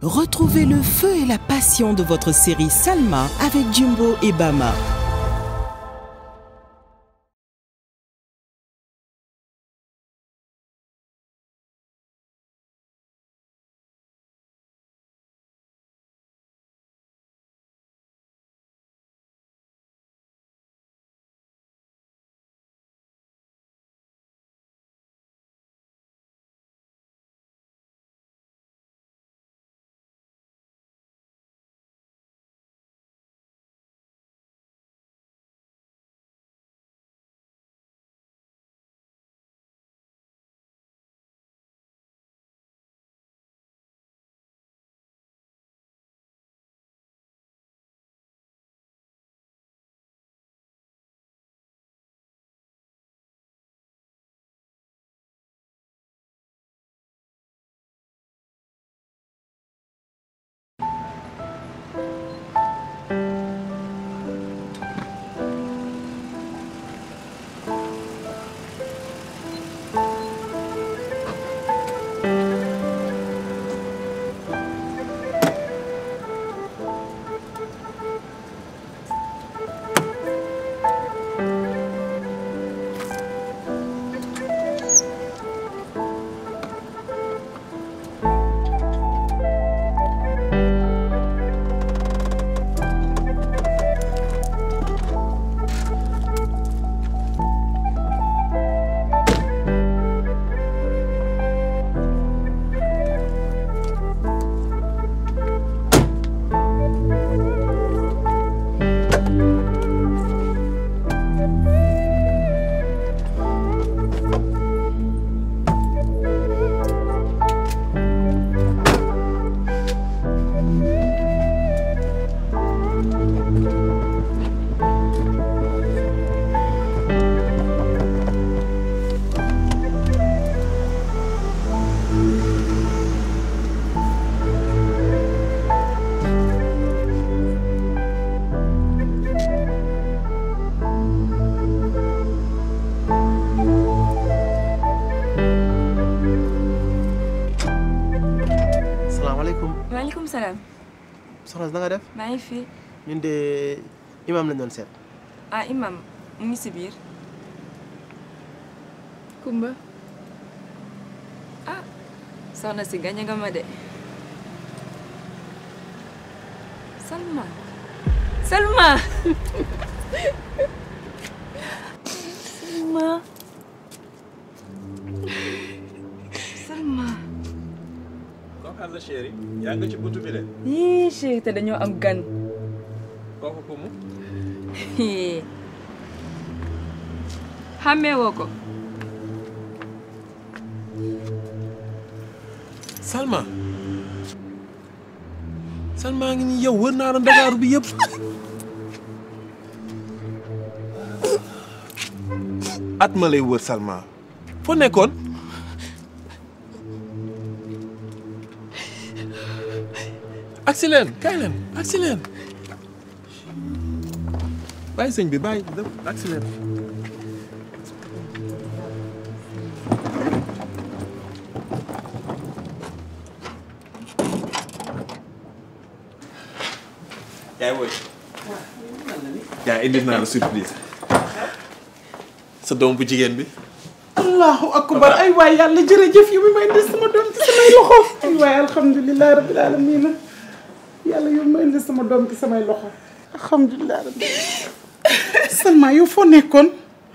Retrouvez le feu et la passion de votre série Salma avec Jumbo et Bama. salaamaaleykum maaleykum salaam soxna si na nga def maa ngi fi ñun de imam lañ doon seet ah imam mu ngi si biir Kumba ah soxna si gañe nga ma de Salma Salma Salma Salma kooku àll chéri yaa nga ci buntu bi de yii chéri te dañoo am gan kooku ku mu xàmmee woo ko Salma Salma ngi ni yow wër naa la Ndakaaru bi yëpp at ma lay wër Salma foo nekkoon agsi leen kaay leen agsi leen bàyyi sëñ bi bàyyi agsi leen yaay woy yaa indi naa la surprise sa doom bu jigéen bi allahu akbar ay waay yàlla jërëjëf yu ma indi sama doom ci samay loxo ay waay alhamdulilah rabbil alamin yàlla yow ma indi sama doom ci samay loxo alhamdulilah rabbil Salma yow foo nekkoon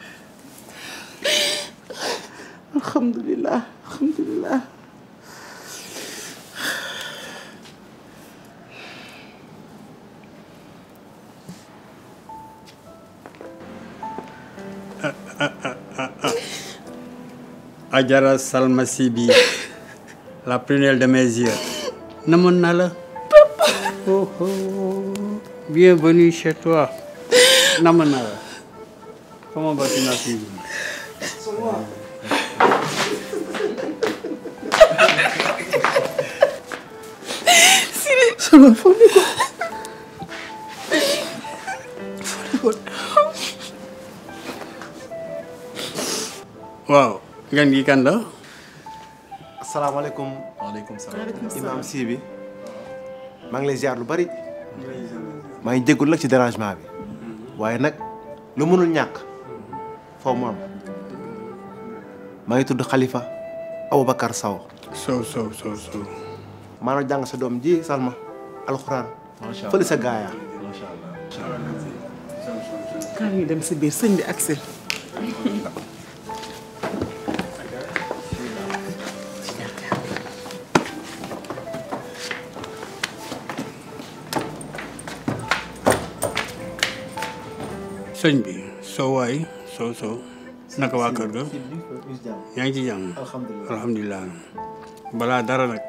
alhamdulilah alhamdulilah Adjara Salma Sibi, la prunelle de mes yeux. Namoon naa la. Oh, oh. Bienvenue chez toi. Namoon naa la. Comment vas-tu ma fille? Salma foo nekkoon waaw gan gi kan la. asalaamaaleykum waaleykum salaam imam si bi maa ngi lay ziar lu bari maa ngi jéggul nag ci dérangement bi waaye nag lu mënul ñàkk foo mu am maa ngi tudd Khalifa Aboubacar Sow sow sow sow sow maanaam jàng sa doom ji Salma alxuraan fële sa gaaya kaa ñu dem si biir sëñ bi ak seen sëñ bi soo waay sow sow naka waa kër ga yaa ngi ci jàmm alhamdulilah alhamdulilah balaa dara nag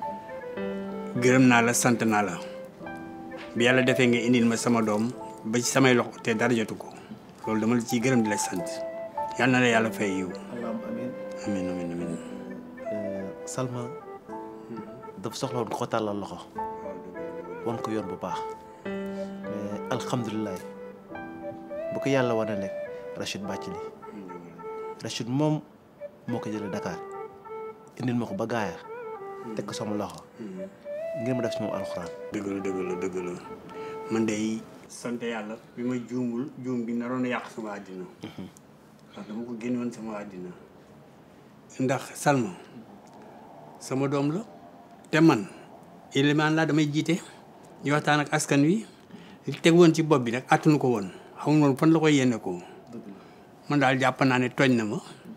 gërëm naa la sant naa la bi yàlla defee nga indil ma sama doom ba ci samay loxo te dara jotu ko loolu dama la ciy gërëm di la sant yal na la yàlla fay yiw allahumma amiin amin amin amin Salma dafa soxla woon ko tàllal loxo wan ko yoon bu baax mais alhamdulilah bu ko yàlla wane nekk Rachid Bathily Rachid moom moo ko jëlee Dakar indil ma ko ba gaaya teg ko sama loxo ngir ma def si moom alxuraan dëgg la dëgg la dëgg la man de sant yàlla bi ma juumul juum bi naroon a yàq sama àddina ndax dama ko génnoon sama àddina ndax Salma sama doom la te man élément laa damay jiite di waxtaan ak askan wi li teg woon ci bopp bi nag attunu ko woon xamul woon fan la koy yéene ko man daal jàpp naa ne tooñ na ma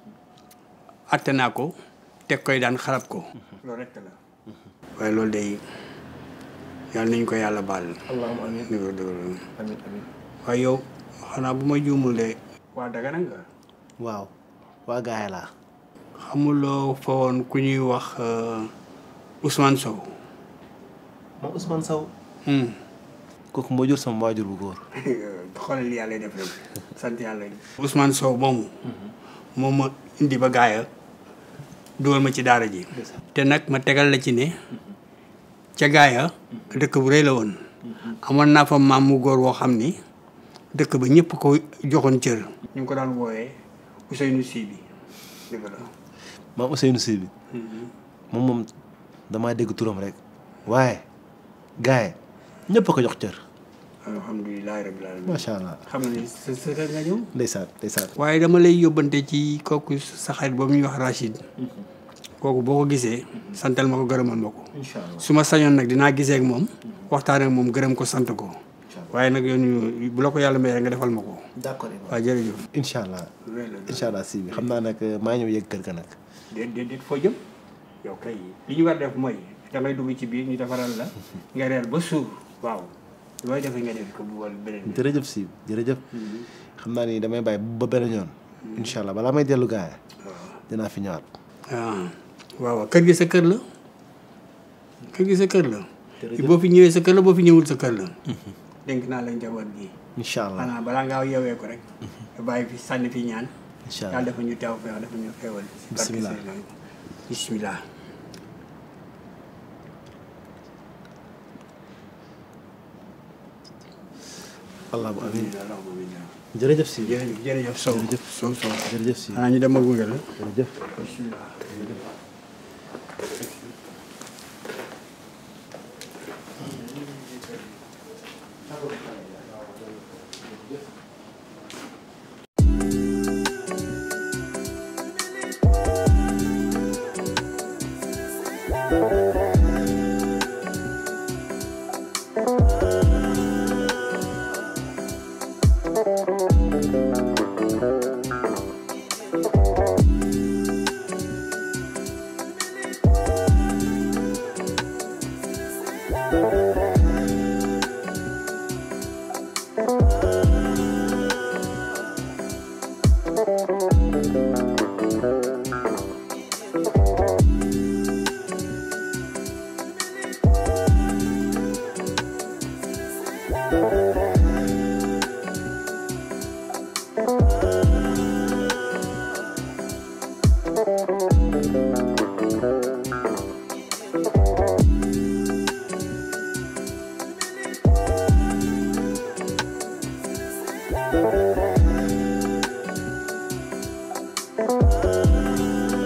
atte naa ko teg koy daan xarab ko loolu rekk la waaye loolu day yàlla nañ ko yàlla baal allahumma amiin dëgg la dëgg la amiin amiin waaye yow xanaa bu ma juumul de waa Dagana nga waaw waa gaaya laa xamuloo fa woon ku ñuy wax Ousmane Sow moom Ousmane Sow Hmm. kooku moo jur sama waajur bu góor xoolal li yàlla def rek sant yàlla Ousmane Sow moomu moom ma indi ba gaaya dugal ma ci daara ji te nag ma tegal la ci ne ca gaaya dëkk bu rëy la woon amoon naa fa maam mu góor woo xam ni dëkk ba ñëpp ko joxoon cër ñu ngi ko daan wooyee Ousseynou Sy bi dëgg la maam Ousseynou Sy bi moom moom damaa dégg turam rek waaye gaay ñëpp a ko jox cër alhamdulilah rabbil alamin macha allah xam nga ni sa sa kër nga ñëw ndeysaan ndeysaan waaye dama lay yóbbante ci kooku sa xarit boobu ñuy wax Rachid kooku boo ko gisee santal ma ko gërëmal ma ko incha allah su ma sañoon nag dinaa gisee ak moom waxtaan ak moom gërëm ko sant ko waaye nag yoon yu bu la ko yàlla mayee nga defal ma ko d'accord waaw jërëjëf incha allah incha allah si bi xam naa nag maa ñëw yëg kër ga nag déet déet déet foo jëm yow kay li ñu war def mooy da ngay dugg ci biir ñu defaral la nga reer ba suur waaw looy defee nga def ko bu wal beneen bi jërëjëf si jërëjëf xam naa ni damay bàyyi ba beneen yoon incha allah balaa may dellu gaay dinaa fi ñëwaat ah waaw waaw kër gi sa kër la kër gi sa kër la boo fi ñëwee sa kër la boo fi ñëwul sa kër la dénk naa la njaboot gi incha allah xanaa balaa ngaa yeewee ko rek nga bàyyi fi sànni fi ñaan incha yàlla allah dafa ñu teew feex dafa ñu xewal Bismillah. bismillah allah bu amiin jërëjëf si jërëjëf jërëjëf sow sow sow jërëjëf si xanaa ñu dem ak gunge la jërëjëf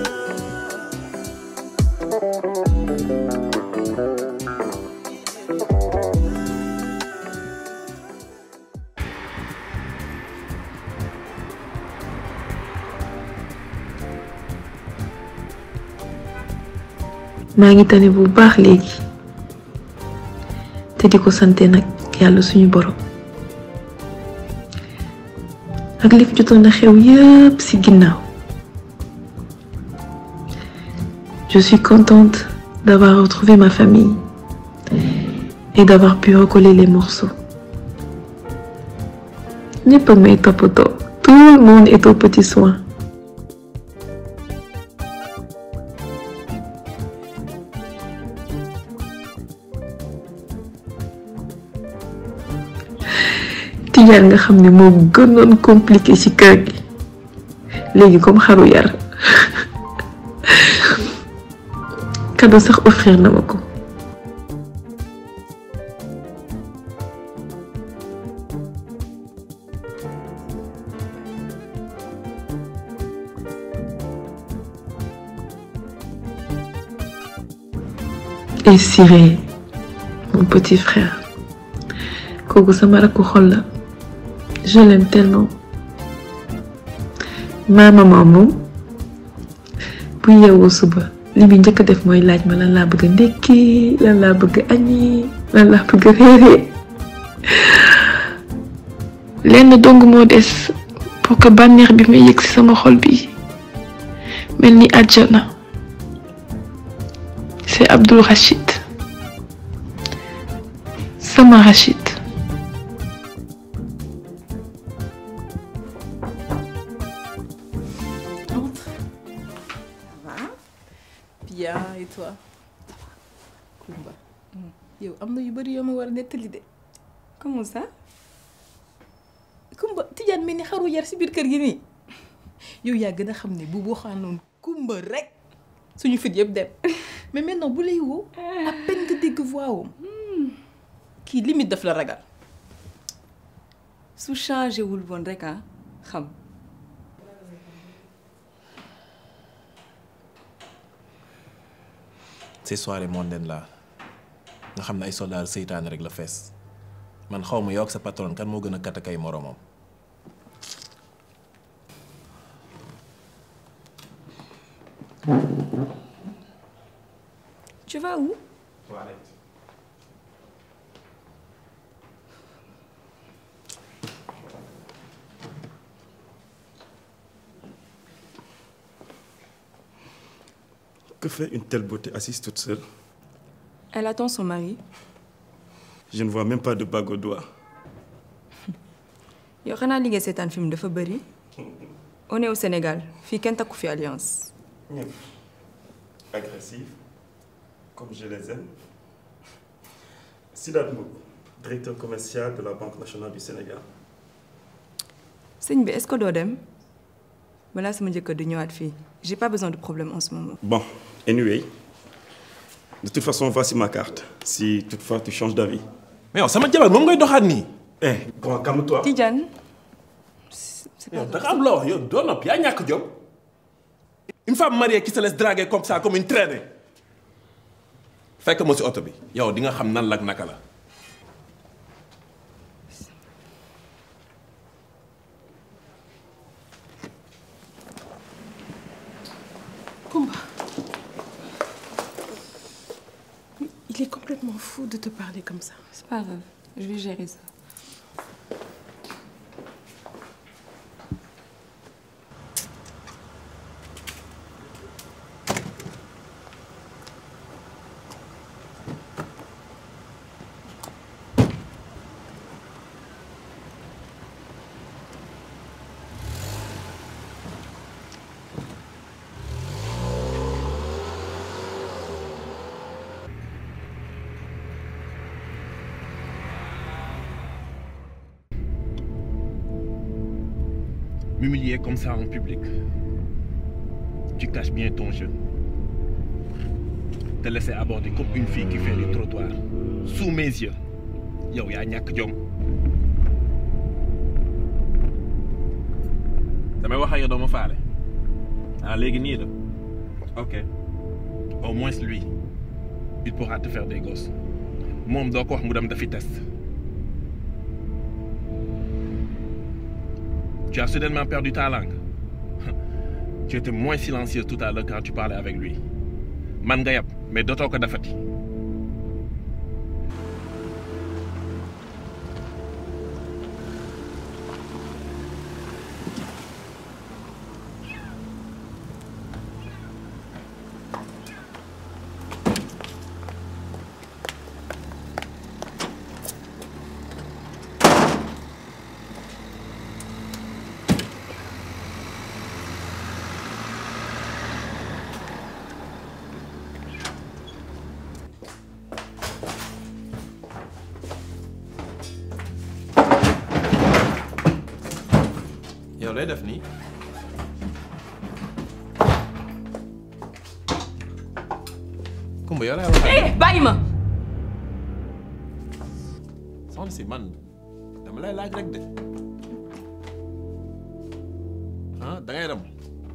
Thank you. maa ngi tane bu baax léegi te di ko sante nag yàlla suñu borom ak li fi jotoon na xew yëpp ci ginnaaw je suis contente d'avoir retrouvé ma famille et d'avoir pu recoller les morceaux ñëpp a may toppatoo tout le monde est aux petits soins Tijaan nga xam ne moo gënoon compliqué ci kër gi léegi comme xaru yar cadeau sax offrir na ma ko et Siré mon petit frère kooku sama rakku xol la je l'aime tellement ma maman moom bu yeewoo suba li muy njëkk a def mooy laaj ma lan laa bëgg a ndekki lan laa bëgg a añi lan laa bëgg a réere lenn dong moo des pour que bànneex bi may yëg ci sama xol bi mel ni àjjana c'est Abdul Rachid sama Rachid Entre. Ça va Bien, et toi Kumba. yow am na yu bari yoo ma war a nettali de. comment ça Kumba Tijaan mel ni xaru yar si biir kër gi nii. yow yaa gën a xam ne bu waxaanoon Kumba rek suñu fit yëpp dem mais maintenant bu lay woo à peine nga dégg voix am kii limite daf la ragal. su changé wul woon rek ah xam ces soirées mondaines là nga xam ne ay soldats seytaane rek la fees man xaw ma yow ak sa patron kan moo gën a katakay moromam. tu vas où Que fait une telle beauté assise toute seule elle attend son mari Je ne vois même pas de bague au doigt. yow xanaa liggéey seetaan film dafa bëri on est au Sénégal fii kenn takku fi alliance Agressif, comme je les aime. Sidat Mboup, directeur commercial de la Banque nationale du Sénégal. sëñ bi est-ce que doo dem balaa sama jëkkër di ñëwaat fii j'ai pas besoin de problème en ce moment Bon, anyway, de toute façon, voici ma carte. Si toutefois tu changes d'avis. mais yow sama jabar moom ngay doxaat nii. Eh, bon, calme-toi. Tidiane c'est yow da nga am loo wax yow doo nopp yaa ñàkk jom. une femme mariée qui se laisse draguer comme ça comme une traînée. fekk ma si oto bi yow di nga xam nan la ak naka la. Kumba. Il est complètement fou de te parler comme ça. c'est pas grave je vais gérer ça M'humilier comme ça en public. Tu caches bien ton jeu. Te laisser aborder comme une fille qui fait les trottoirs. Sous mes yeux. Yow yaa ñàkk jom. damay wax ak yow doo ma faale. ah léegi nii la. ok. au moins lui il pourra te faire des gosses. moom doo ko wax mu dem dafi test. Tu as soudainement perdu ta langue. Tu étais moins silencieux tout à l'heure quand tu parlais avec lui. man nga yab mais dootoo ko defati. yow lay def nii Kumba yow laay waxal eh bàyyi ma. soxna si man dama lay laaj rek de ah da ngay dem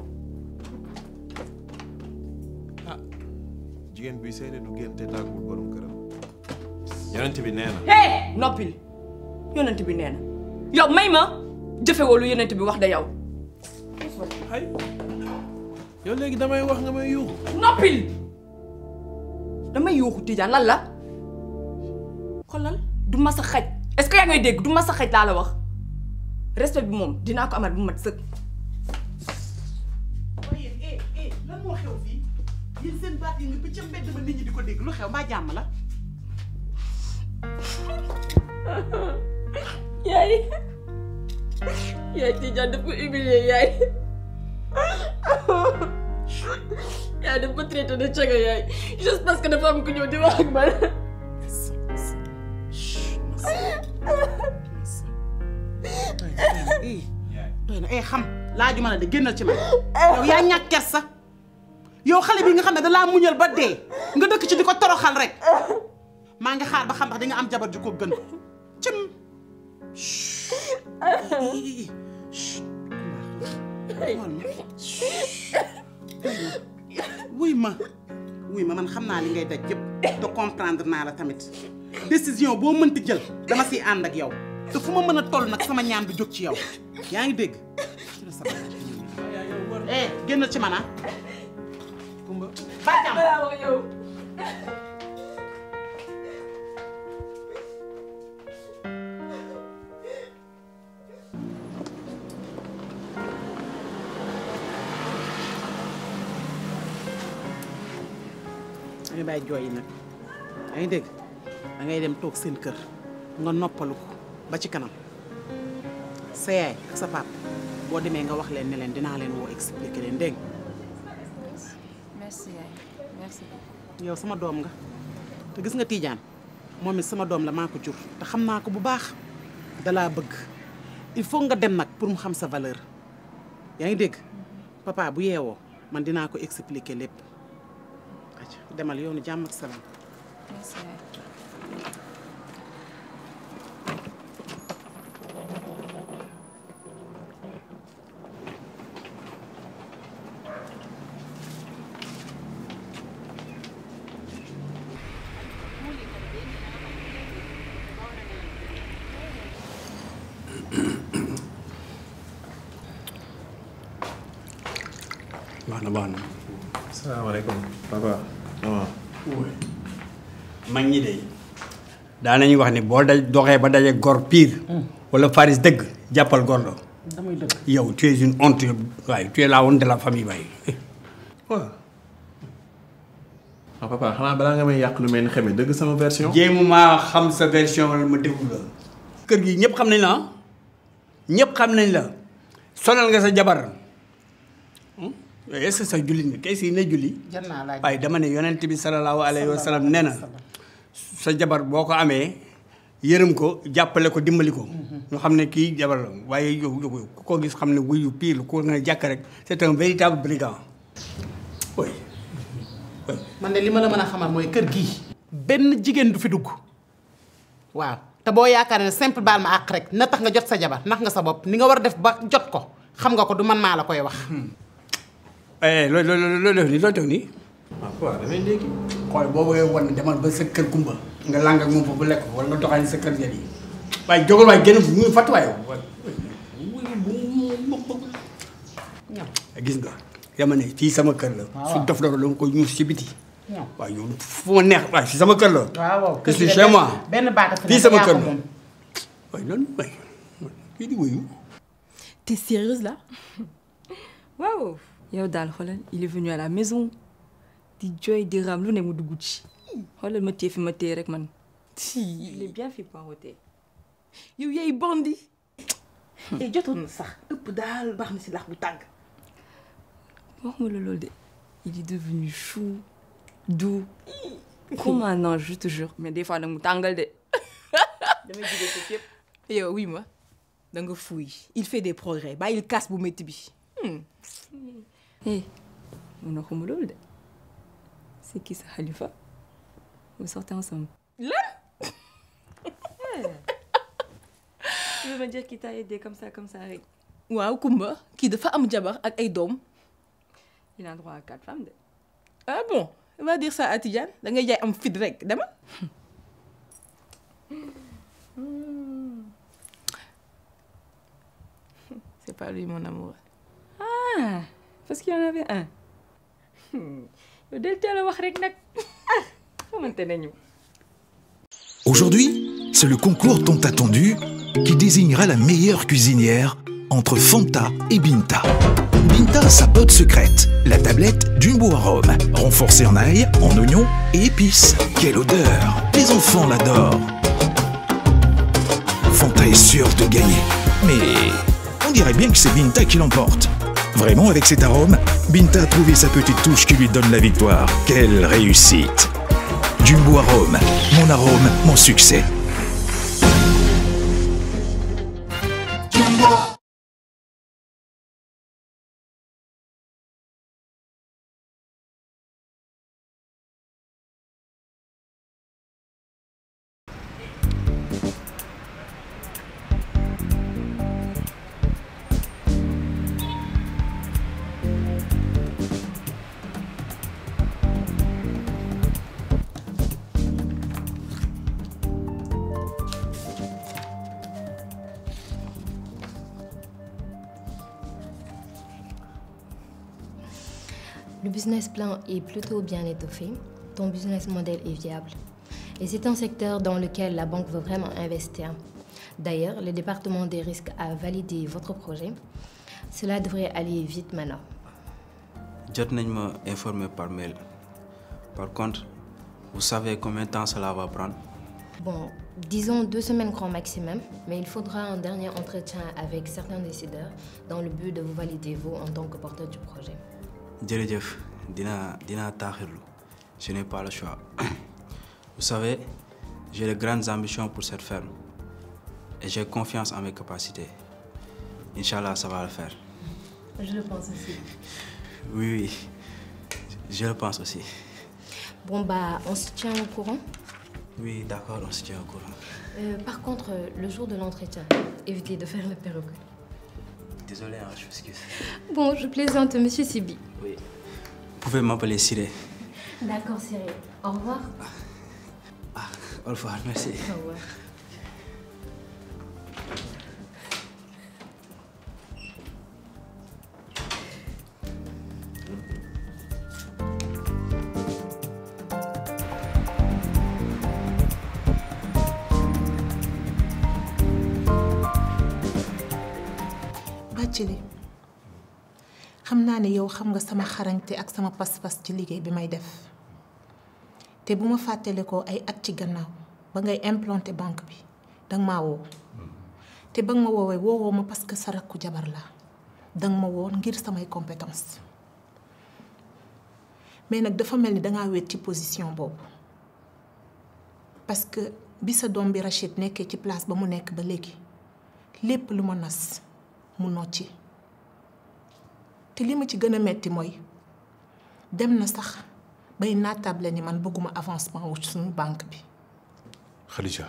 ah jigéen buy seede du génn te tàggul borom këram yonent bi nee na eh noppil yonent bi nee na yow may ma jëfewoo lu yonent bi wax da yow. ay yow léegi damay wax nga may yuuxu noppil damay yuuxu Tidiane lan la xoolal du ma sa xaj est-ce que yaa ngay dégg du ma sa xaj laa la wax respect bi moom dinaa ko amal bu mat sëkk. waaye eh eh lan moo xew fii yéen seen baat yi nga bi ca mbedd ma nit ñi di ko dégg lu xew mbaa jàmm la. yaay yaay Tidiane dafa humilier yaay yaay dafa traité de caga yaay juste parce que dafa am ku ñëw di wax ak man. eh doy na eh xam laajuma la de génnal ci man yow yaa ñàkk kersa yow xale bi nga xam ne da laa muñal ba dee nga dëkk ci di ko toroxal rek maa ngi xaar ba xam ndax di nga am jabar ju ko gën cim wuy ma wuy ma man xam naa li ngay daj yëpp te comprendre naa la tamit décision boo mënti jël dama siy ànd ak yow te fu ma mën a toll nag sama ñaan du jóg ci yow yaa ngi dégg eh génnal ci man ah Kumba ba jàmm da ngay bàyyi jooy yi nag yaa ngi dégg da ngay dem toog seen kër nga noppalu ko ba ci kanam sa yaay ak sa pap boo demee nga wax leen ne leen dinaa leen woo expliquer leen dégg merci yaay merci beaucoup. yow sama doom nga te gis nga Tidiane moom it sama doom la maa ko jur te xam naa ko bu baax dalaa bëgg il faut nga dem nag pour mu xam sa valeur yaa ngi dégg papa bu yeewoo man dinaa ko expliquer lépp acca demal yoonu jàmm ak salaam merci yaay. baax na baax na. salaamaaleykum papa maman mag ñi de daa nañu wax ni boo daj doxee ba daje gor pire. wala faris dëgg jàppal gordo. damay dëgg yow tu es une honte waaye tu es la honte de la famille waaye. waaw ah papa xanaa balaa nga may yàq lu mel ni xeme dëgg sama version jéemu maa xam sa version wala ma déglu la. kër gi ñëpp xam nañ la ah ñëpp xam nañ la sonal nga sa jabar est-ce que sa julli nga kay si ne julli. jar naa laaj waaye dama ne yonent bi salallaahu alayhi wa sallam nee na sa jabar boo ko amee yërëm ko jàppale ko dimbali ko. ñu xam ne kii jabar la waaye yow yow ku ko gis xam ne wuyu pire ku nga jàkk rek c'est un véritable brigand. oui oui. man de li ma la mën a xamal mooy kër gii benn jigéen du fi dugg waaw te boo yaakaar ne simple baal ma àq rek na tax nga jot sa jabar nax nga sa bopp ni nga war a def ba jot ko xam nga ko du man maa la koy wax eh loo loo loo def nii loo def nii. ah papa damay léegi xool boo bëggee wan demal ba sa kër kumba nga làng ak moom foofu lekk ko wala nga doxali sa kër jël yi waaye jógal waaye génn ñu fàtt waaye gis nga yama ne fii sama kër la su dof dof la nga koy ñuus ci biti non waaw yow fu ma neex waaye fii sama kër la. waaw waaw je suis chez moi. benn baata fi fii nekk sama yaa kër ko la. moom. waaye lan waay kii di wuyu. T'es sérieuse là waaw yow daal xoolal il est venu à la maison di jooy di raam lu ne mu dugg ci xoolal ma téye fi ma téye rek man il est bien fait poireauté yow yaay bandi te jotoon na sax ëpp daal baax na si lax bu tàng waxuma la loolu de il est devenu chou doux comme un ange je te jure mais des fois nag mu tàngal de damay jógee ko yëpp yow oui ma da nga fuuy il fait des progrès bàyyil kaas bu métti bi eh mun na xuma loolu de c'est qui ça Khalifa vous sortez ensemble lan tu veux me dire qu'il t'a aidé comme ça comme ça rek waaw Kumba kii dafa am jabar ak ay doom il a droit à quatre femmes de ah bon va dire ça à Tidiane da ngay jaay am fit rek dama c'est pas lui mon amour ah parce qu'il y en avait un yow del teel a wax rek nag ah xamante nañu Aujourd'hui, c'est le concours tant attendu qui désignera la meilleure cuisinière entre Fanta et Binta. Binta a sa botte secrète, la tablette Jumbo Arôme, renforcée en ail, en oignon et épices. Quelle odeur Les enfants l'adorent. Fanta est sûre de gagner, mais on dirait bien que c'est Binta qui l'emporte. Vraiment, avec cet arôme, Binta a trouvé sa petite touche qui lui donne la victoire. Quelle réussite Jumbo Arôme, mon arôme, mon succès. Le business plan est plutôt bien étoffé. Ton business model est viable. Et c'est un secteur dans lequel la banque veut vraiment investir. D'ailleurs, le département des risques a validé votre projet. Cela devrait aller vite maintenant. jot nañ ma informé par mail par contre vous savez combien de temps cela va prendre Bon, disons deux semaines grand maximum, mais il faudra un dernier entretien avec certains décideurs dans le but de vous valider vous en tant que porteur du projet. jërëjëf dinaa dinaa taaxirlu je n'ai pas le choix vous savez j'ai de grandes ambitions pour cette ferme et j'ai confiance en mes capacités Inch'Allah ça va le faire Je le pense aussi. oui oui je le pense aussi Bon, bah, on se tient au courant. oui d'accord on se tient au courant Euh, par contre, euh, le jour de l'entretien, évitez de faire le perroquet. désolé hein, je m'excuse Bon, je plaisante, monsieur Sibi. oui vous pouvez m'appeler Siré D'accord, Cyril. Au revoir. au revoir merci Au revoir. Bathily xam naa ne yow xam nga sama xarañte ak sama pas-pas ci liggéey bi may def te bu ma fàttale ko ay at ci gannaaw ba ngay implanté banque bi danga maa woo te ba nga ma woowee woowoo ma parce que sa rakku jabar laa danga ma woo ngir samay compétence mais nag dafa mel ni dangaa wéet ci position boobu parce que bi sa doom bi Rachid nekkee ci place ba mu nekk ba léegi lépp lu ma nas mu nocci te li ma ci gën a metti mooy dem na sax bay naatable ni man bëgguma avancement wu suñu banque bi Khadija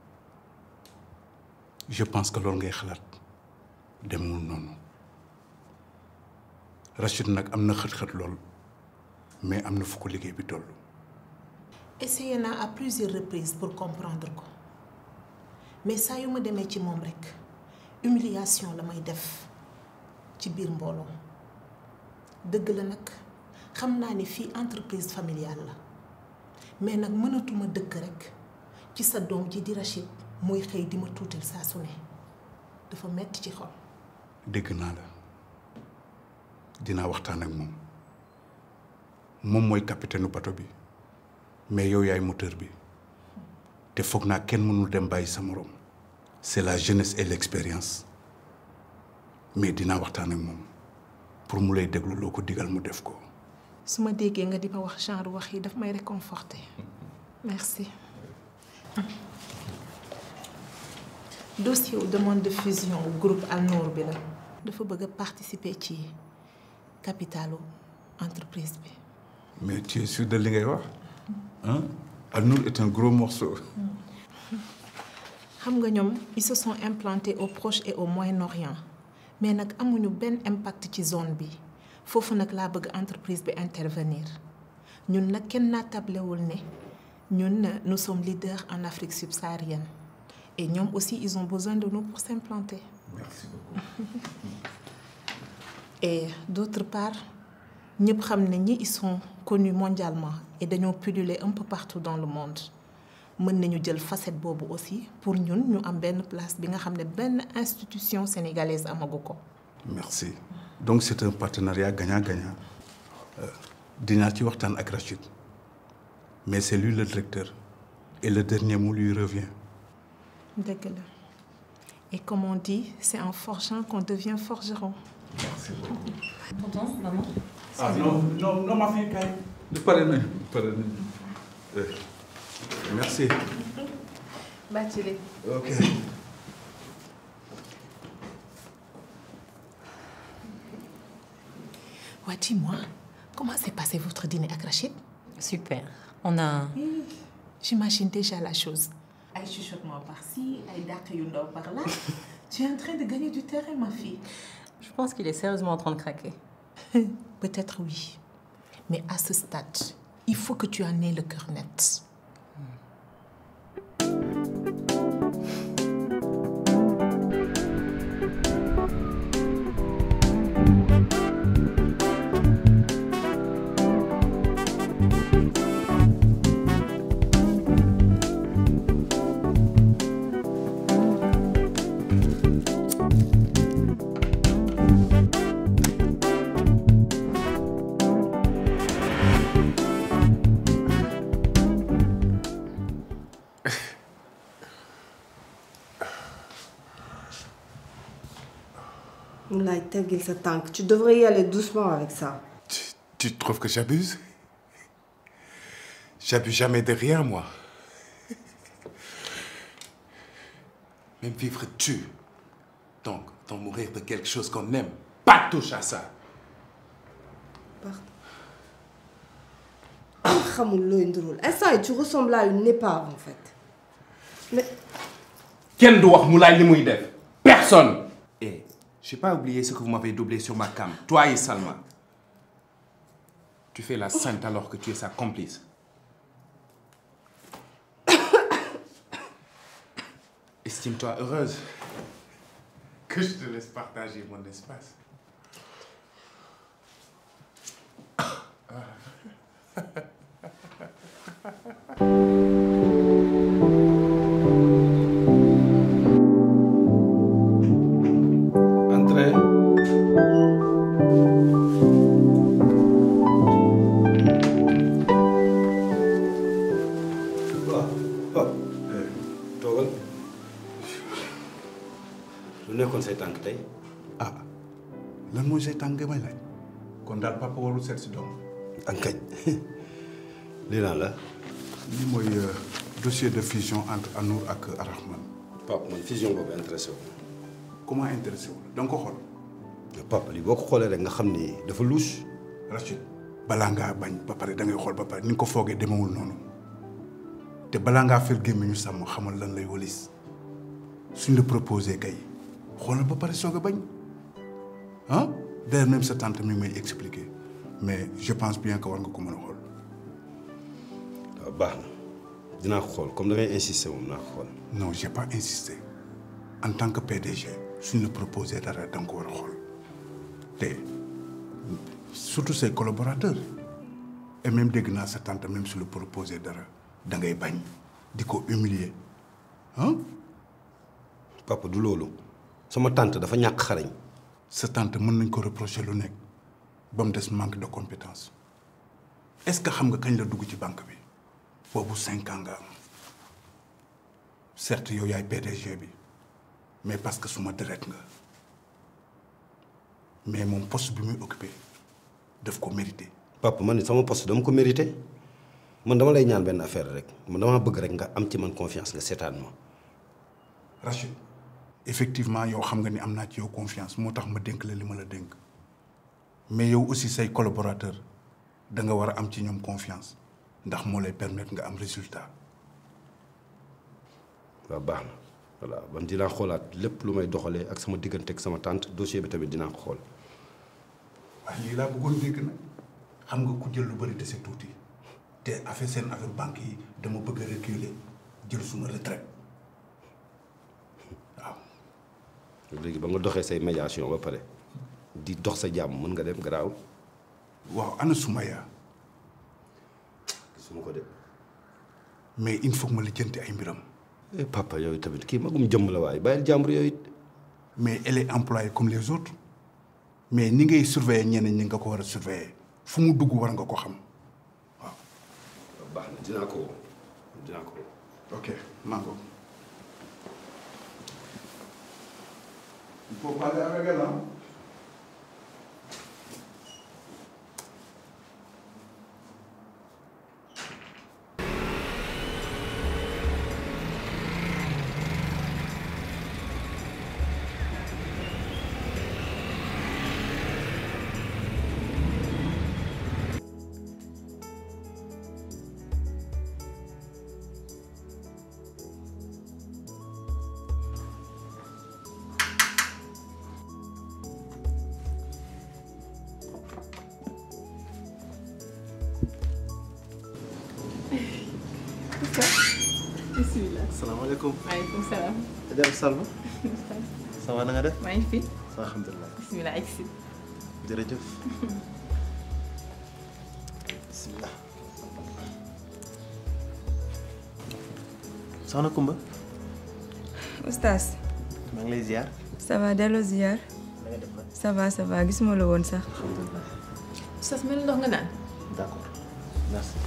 je pense que loolu ngay xalaat demul noonu Rachid nag am na xët-xët lool mais am na fu ko liggéey bi toll. essayé naa à plusieurs reprises pour comprendre ko mais saa yu ma demee ci moom rekk humiliation la may def ci biir mbooloo dëgg la nag xam naa ni fii entreprise familiale la mais nag mënatuma dëkk rek ci sa doom ji di Rachid muy xëy di ma tuutal saa su ne dafa metti ci xol dégg naa la dinaa waxtaan ak moom moom mooy capitaine bato bi mais yow yaay moteur bi te foog naa kenn mënul dem bàyyi sa morom c'est la jeunesse et l'expérience mais dinaa waxtaan ak moom pour mu lay déglu loo ko digal mu def ko. su ma déggee nga di ma wax genre wax yi daf may réconforter merci dossier wu demande de fusion wu groupe Al Nour bi la dafa bëgg a participer ci capitalu entreprise bi mais tu es sûr de li ngay wax ah Al-Nour est un gros morceau. xam nga ñoom ils se sont implantés au Proche et au Moyen-Orient mais nag amuñu benn impact ci zone bi foofu nag laa bëgg entreprise bi intervenir ñun nag kenn naa tablewul ne ñun nous sommes leaders en Afrique subsaharienne et ñoom aussi ils ont besoin de nous pour s'implanter Merci beaucoup. et d'autre part ñëpp xam ne ñi ils sont connus mondialement et dañoo pulluler un peu partout dans le monde mën nañu jël facette boobu aussi pour ñun ñu am benn place bi nga xam ne benn institution sénégalaise amagu ko Merci. Donc c'est un partenariat gagnant-gagnant. Euh, dinaa ci waxtaan ak Rachid mais c'est lui le directeur et le dernier mot lui revient. dëgg la et comme on dit c'est en forgeant qu'on devient forgeron Merci beaucoup. Contente, maman ah non non non ma fille kay. du pare nañu pare nañu. Euh, merci. Bathily ok. Ouais, dis-moi, comment s'est passé votre dîner avec Rachid Super. On a. J'imagine déjà la chose. Ay chuchotement par-ci, ay dàq yu ndaw par-là. tu es en train de gagner du terrain, ma fille. Je pense qu'il est sérieusement en train de craquer. Peut-être oui. Mais à ce stade, il faut que tu en aies le cœur net. Moulay, teggil sa tànk. Tu devrais y aller doucement avec ça. Tu trouves que j'abuse J'abuse jamais de rien, moi. Même vivre tue. Donc, d'en mourir de quelque chose qu'on aime. Pas touche à ça. xamul looy ndurul instant yi tu ressembles à une épave en fait. mais Kenn du wax Moulay li muy def. Personne. Et j'ai pas oublié ce que vous m'avez doublé sur ma cam. Toi et Salma. Tu fais la sainte alors que tu es sa complice. Estime-toi heureuse que je te laisse partager mon espace. Entrez. waaw Pape toogal lu nekkoon say tànk tey ah lan mooy say tànk may laaj kon daal papa warul seet si doom ak kañ lii lan la lii mooy euh, dossier de fusion entre Anour ak Arahman Pape man fusion boobu intéressé wu comment intéressé wu da nga ko xool Pape lii boo ko xoolee rek nga xam ni dafa louche Rachid balaa ngaa bañ ba pare da ngay xool ba pare ni nga ko foogee demewul noonu te balaa ngaa fër gémmiñu sàmm xamal lan lay walis suñ la proposé kay xoolal ba pare soog a bañ ah d'ailleurs même sa tante mi ngi may expliquer mais je pense bien que war nga ko mën a xool waaw baax na dinaa ko xool comme da ngay insister moom naa ko xool non j'ai pas insisté en tant que PDG suñ la proposé dara da nga ko war a xool te surtout ses collaborateurs et même dégg naa sa tante même su la proposé dara da ngay bañ di ko humilier ah. papa du loolu sama tante dafa ñàkk xarañ. sa tante mën nañ ko reprocher lu nekk ba mu des manque de compétence est-ce que xam nga kañ la dugg ci banque bi boobu cinq ans nga am certes yow yaay PDG bi mais parce que suma deret nga mais moom poste bi muy occupé daf ko mérité. papa man sama poste dama ko mérité man dama lay ñaan benn affaire rek man dama bëgg rek nga am ci man confiance nga seetaan ma. Rachid effectivement yow xam nga ni am naa ci yow confiance moo tax ma dénk la li ma la dénk mais yow aussi say collaborateur da nga war a am ci ñoom confiance ndax moo lay permettre nga am résultat. waaw baax na voilà man dinaa xoolaat lépp lu may doxalee ak sama diggante ak sama tante dossier bi tamit dinaa ko xool. waaye lii laa bëggoon dégg nag xam nga ku jël lu bëri te c'est tuuti te affaire seen affaire banque yi dama bëgg a reculer jël suma retraite léegi ba nga doxee say médiation ba pare di dox sa jàmm mën nga dem garaaw. waaw ana Sumaya gisuma ko de. mais il faut que ma lijjanti ay mbiram. papa yooyu tamit kii magum jëmm la waaye bàyyil jàmbur yooyu it. mais elle est employée comme les autres mais ni ngay surveiller ñeneen ñi nga ko war a surveiller fu mu dugg war nga ko xam waaw. baax na dinaa ko dinaa ko. ok mango. il faut parler avec elle hein. bisimilah. salaamaaleykum. maaleykum salaam. Adja Salma. ça va na nga def. maa ngi fi. ça va alhamdulilah. bisimilah egg si. jërëjëf. bisimilah. soxna Kumba. oustaz maa ngi lay ziar. ça va delloo ziar na nga def nag. ça va ça va gisuma la woon sax alhamdulilah. oustaz mel ndox nga naan. d'accord merci.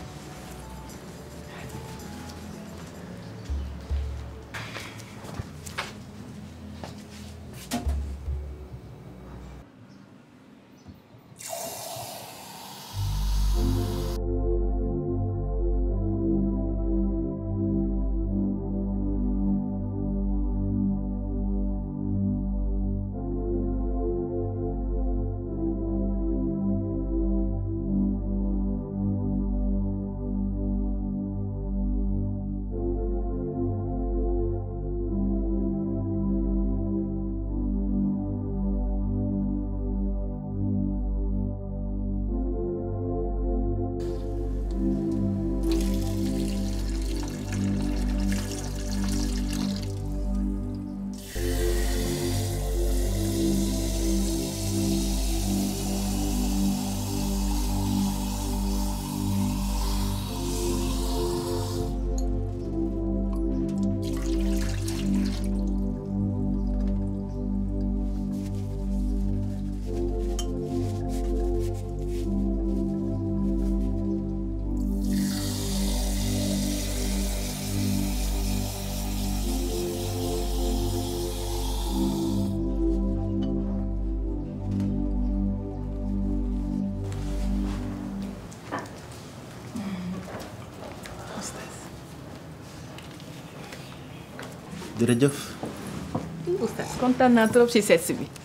jërëjëf. oustaz kontaan naa trop ci seet si bi.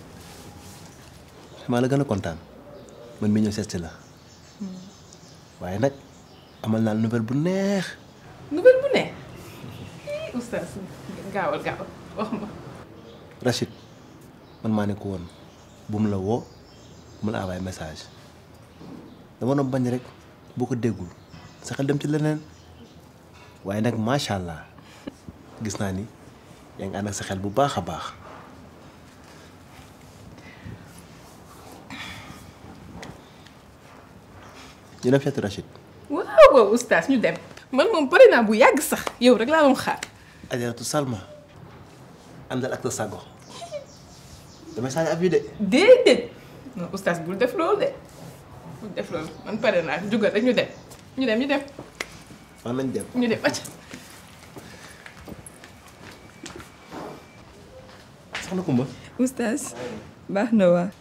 maa la gën a kontaan man mi ñëw seet si la waaye nag amal naa nouvelle bu neex. nouvelle bu ne. ii oustaz gaawal gaawal wax ma. Rachid man maa ne ko woon bu mu la woo bu mu la envoyé message dama doon bañ rek boo ko déggul sa xel dem ci leneen waaye nag macha allah gis naa ni yaa ngi ànd ak sa xel bu baax a baax. ñu dem seeti Rachid waaw waaw oustaz ñu dem man moom pare naa bu yàgg sax yow rek laa doon xaar Ajaratu Salma àndal ak sa sago damay sànni ab yi de déedéet non oustaz bul def loolu de bul def loolu man pare naa jugal rek ñu dem ñu dem ñu dem fan nañ dem ñu dem acca soxna Kumba oustaz baax na waa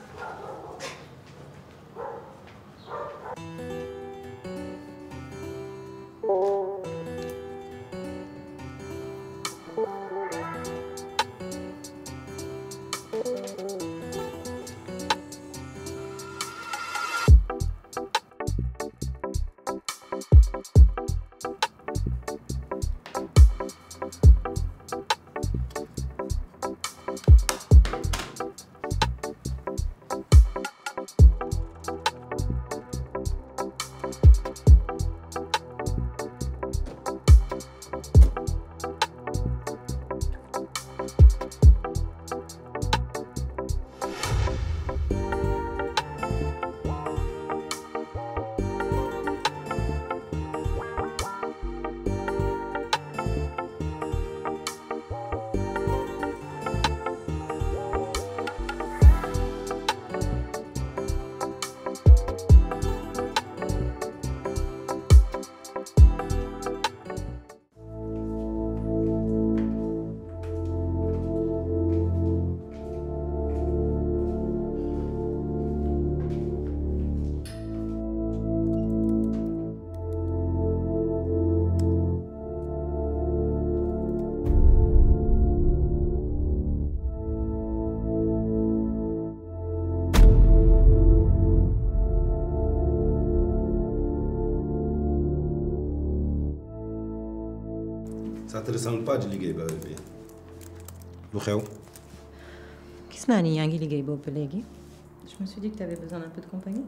ça te ressemble pas di liggéey ba heure bi lu xew gis naa ni yaa ngi liggéey boobu ba léegi je me suis dit que tu avais besoin d'un peu de compagnie.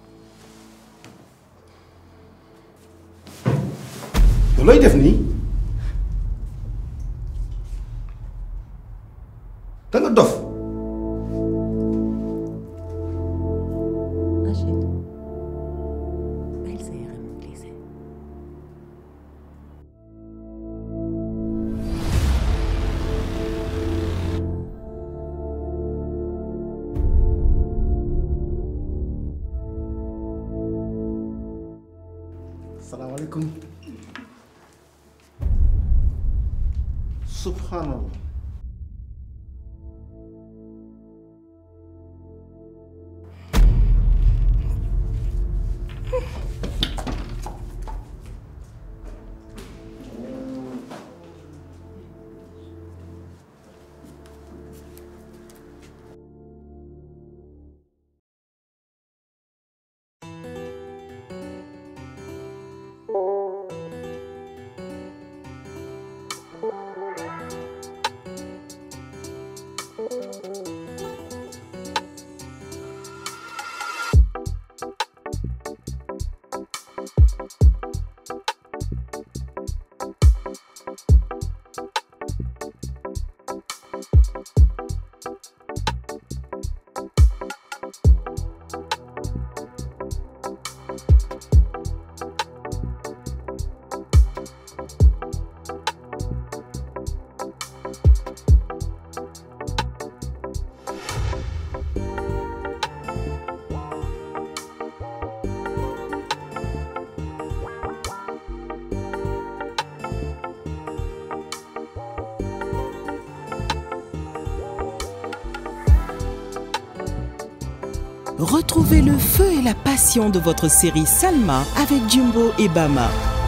yow looy def nii da nga dof Rachid bàyyil sa yaram glissé salaamaaleykum subhanallah Retrouvez le feu et la passion de votre série Salma avec Jumbo et Bama.